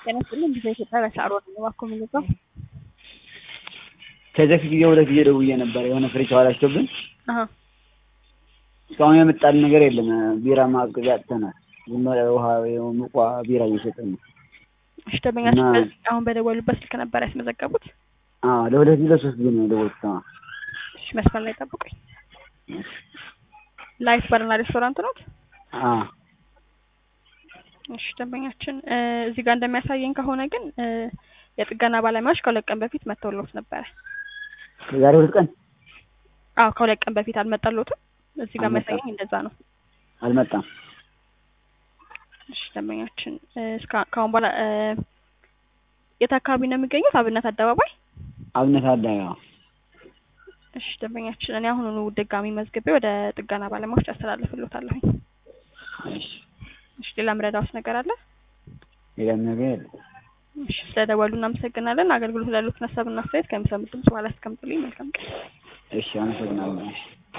ጤና ይስጥልኝ ቪዛ ኢትዮጵያ በሻዕሮ ነኝ። እባክዎ ምን ልርዳው? ከዚህ በፊት ጊዜ ሁለት ጊዜ ደውዬ ነበር የሆነ ፍሪጅ ተበላሽቶብን አሀ እስካሁን የመጣልን ነገር የለም። ቢራ ማቀዝቀዣ አጥተናል። ዝም ብለህ ውሃ ሙቋ ቢራ እየሸጥን ነው። እሺ ደንበኛችን እና- በዚህ አሁን በደወሉበት ስልክ ነበር ያስመዘገቡት? አዎ ለሁለት ጊዜ ለሶስት ጊዜ ነው የደወልኩት። አዎ እሺ መስመር ላይ ጠብቁኝ። ላይፍ ባርና ሬስቶራንት ኖት? አዎ እሺ ደንበኛችን እ እዚህ ጋር እንደሚያሳየኝ ከሆነ ግን እ የጥገና ባለሙያዎች ከሁለት ቀን በፊት መጥተውልዎት ነበረ። ከዛሬ ሁለት ቀን አዎ ከሁለት ቀን በፊት አልመጣልዎትም? እዚህ ጋር አልመጣም። የሚያሳየኝ እንደዛ ነው። አልመጣም። እሺ ደንበኛችን እ እስካ ከአሁን በኋላ እ የት አካባቢ ነው የሚገኙት? አብነት አደባባይ? አብነት አዳይ አዎ እሺ ደንበኛችን እኔ አሁኑኑ ድጋሚ መዝግቤ ወደ ጥገና ባለሙያዎች አስተላልፍልዎታለሁኝ። እሺ እሺ ሌላ ምረዳዎት ነገር አለ? ሌላም ነገር የለም። እሺ ስለደወሉ እናመሰግናለን። አገልግሎት ላሉት ሀሳብና አስተያየት ከሚሰሙት ድምጽ በኋላ አስቀምጡልኝ። መልካም ቀን። እሺ አመሰግናለሁ። እሺ